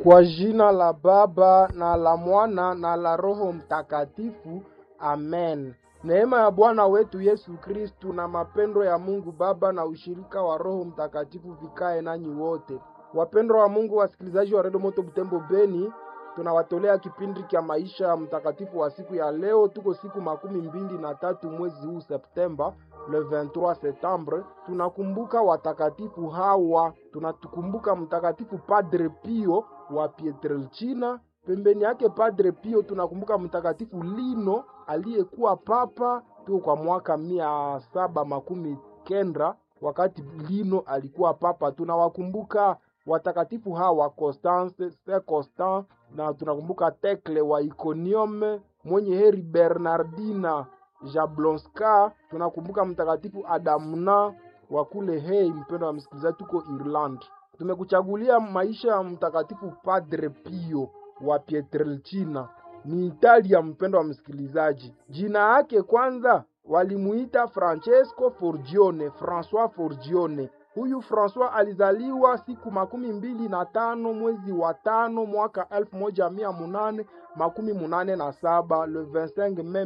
Kwa jina la Baba na la Mwana na la Roho Mtakatifu, amen. Neema ya Bwana wetu Yesu Kristu na mapendo ya Mungu Baba na ushirika wa Roho Mtakatifu vikae nanyi wote. Wapendwa wa Mungu, wasikilizaji wa Redio Moto Butembo Beni, tunawatolea kipindi cha maisha ya mtakatifu wa siku ya leo. Tuko siku makumi mbili na tatu mwezi huu Septemba, le 23 Septembre. Tunakumbuka watakatifu hawa, tunatukumbuka mtakatifu Padre Pio wa Pietrelcina. Pembeni yake Padre Pio tunakumbuka mtakatifu Lino aliyekuwa papa tu kwa mwaka mia saba makumi kenda wakati Lino alikuwa papa. Tunawakumbuka watakatifu hawa Constance Saint Constant, na tunakumbuka Tekle wa Iconium, mwenye heri Bernardina Jablonska. Tunakumbuka mtakatifu Adamna wa kule Hei. Mpendo wa msikilizaji, tuko Irland. Tumekuchagulia maisha ya mtakatifu Padre Pio wa Pietrelcina, ni Italia. Mpendo wa msikilizaji, jina yake kwanza walimuita Francesco Forgione, Francois Forgione. Huyu Francois alizaliwa siku makumi mbili na tano mwezi wa tano mwaka elfu moja mia munane makumi munane na saba le 25 Mei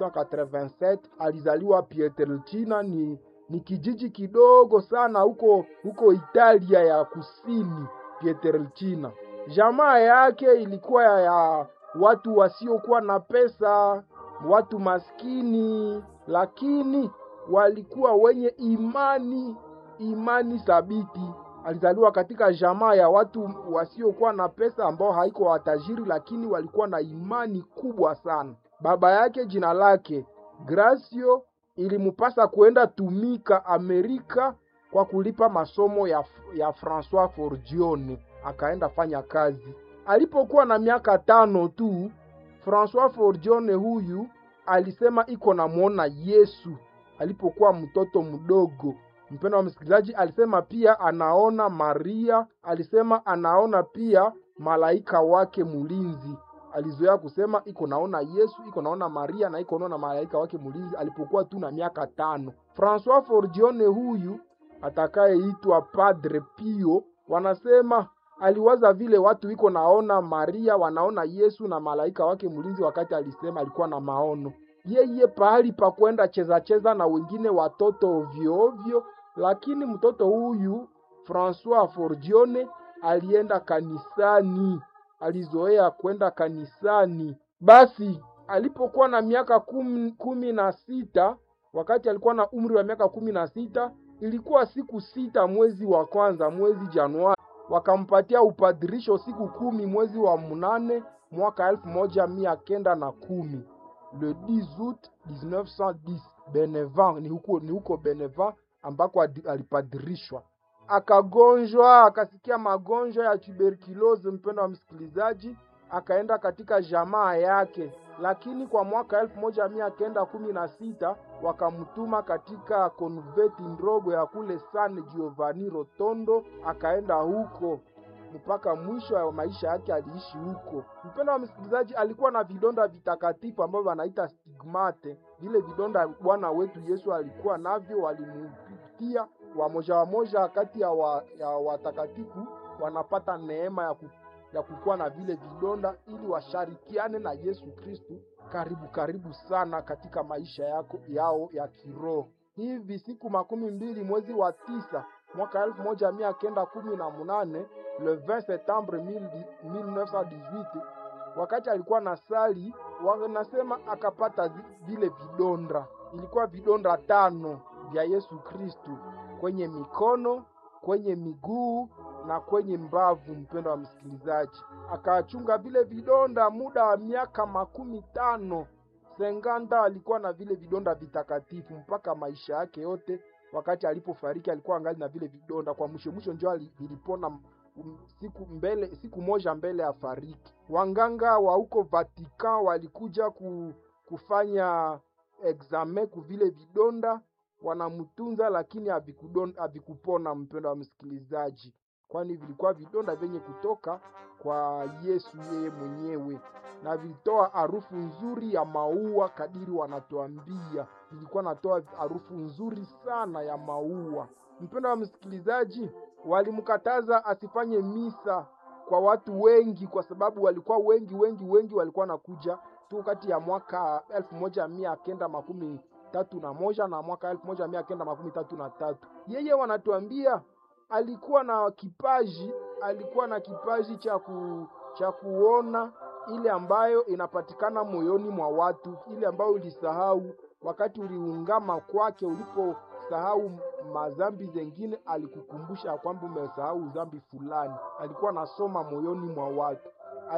1887 alizaliwa Pietrelcina. Ni, ni kijiji kidogo sana huko huko Italia ya kusini. Pietrelcina, jamaa yake ilikuwa ya, ya watu wasiokuwa na pesa, watu maskini, lakini walikuwa wenye imani imani thabiti. Alizaliwa katika jamaa ya watu wasiokuwa na pesa ambao haiko watajiri, lakini walikuwa na imani kubwa sana. Baba yake jina lake Gracio ilimupasa kuenda tumika Amerika kwa kulipa masomo ya, ya Francois Forgione, akaenda fanya kazi. Alipokuwa na miaka tano tu, Francois Forgione huyu alisema iko namwona Yesu alipokuwa mtoto mdogo. Mpendo wa msikilizaji, alisema pia anaona Maria, alisema anaona pia malaika wake mulinzi. Alizoea kusema iko naona Yesu, iko naona Maria na iko naona malaika wake mulinzi alipokuwa tu na miaka tano. Francois Forgione huyu atakayeitwa Padre Pio, wanasema aliwaza vile watu iko naona Maria, wanaona Yesu na malaika wake mulinzi, wakati alisema alikuwa na maono yeye pahali pa kwenda cheza cheza na wengine watoto ovyo ovyo, lakini mtoto huyu Francois Forgione alienda kanisani, alizoea kwenda kanisani. Basi alipokuwa na miaka kumi, kumi na sita, wakati alikuwa na umri wa miaka kumi na sita, ilikuwa siku sita mwezi wa kwanza, mwezi Januari, wakampatia upadirisho siku kumi mwezi wa munane mwaka elfu moja mia kenda na kumi le 10 août 1910 Benevan, ni huko, ni huko Benevan ambako alipadirishwa. Akagonjwa, akasikia magonjwa ya tuberculose, mpendo wa msikilizaji, akaenda katika jamaa yake, lakini kwa mwaka elfu moja mia kenda kumi na sita wakamtuma katika konveti ndogo ya kule San Giovanni Rotondo, akaenda huko mpaka mwisho wa maisha yake aliishi huko. Mpendo wa msikilizaji, alikuwa na vidonda vitakatifu ambavyo wanaita stigmate. Vile vidonda Bwana wetu Yesu alikuwa navyo, walimupitia wamoja wamoja kati ya, wa, ya watakatifu wanapata neema ya, ku, ya kukuwa na vile vidonda ili washarikiane na Yesu Kristu karibu karibu sana katika maisha yako, yao ya kiroho. Hivi siku makumi mbili mwezi wa tisa mwaka elfu moja mia kenda kumi na munane le 20 septembre 1918 wakati alikuwa na sali, wanasema akapata vile vidonda. Ilikuwa vidonda tano vya Yesu Kristu kwenye mikono, kwenye miguu na kwenye mbavu. Mpendo wa msikilizaji, akachunga vile vidonda muda wa miaka makumi tano senganda. Alikuwa na vile vidonda vitakatifu mpaka maisha yake yote. Wakati alipofariki alikuwa angali na vile vidonda, kwa mwisho mwisho ndio vilipona siku mbele, siku moja mbele ya fariki. Wanganga wa huko Vatican walikuja ku, kufanya examen ku vile vidonda, wanamtunza lakini havikupona. Mpendo wa msikilizaji, kwani vilikuwa vidonda vyenye kutoka kwa Yesu yeye mwenyewe, na vilitoa harufu nzuri ya maua, kadiri wanatuambia vilikuwa natoa harufu nzuri sana ya maua. Mpendo wa msikilizaji, walimkataza asifanye misa kwa watu wengi, kwa sababu walikuwa wengi wengi wengi walikuwa nakuja tu kati ya mwaka elfu moja mia kenda makumi tatu na moja na mwaka elfu moja mia kenda makumi tatu na tatu. Yeye wanatuambia alikuwa na kipaji, alikuwa na kipaji cha ku, cha kuona ile ambayo inapatikana moyoni mwa watu, ile ambayo ulisahau wakati uliungama kwake, uliposahau madhambi zengine, alikukumbusha kwamba umesahau dhambi fulani. Alikuwa anasoma moyoni mwa watu.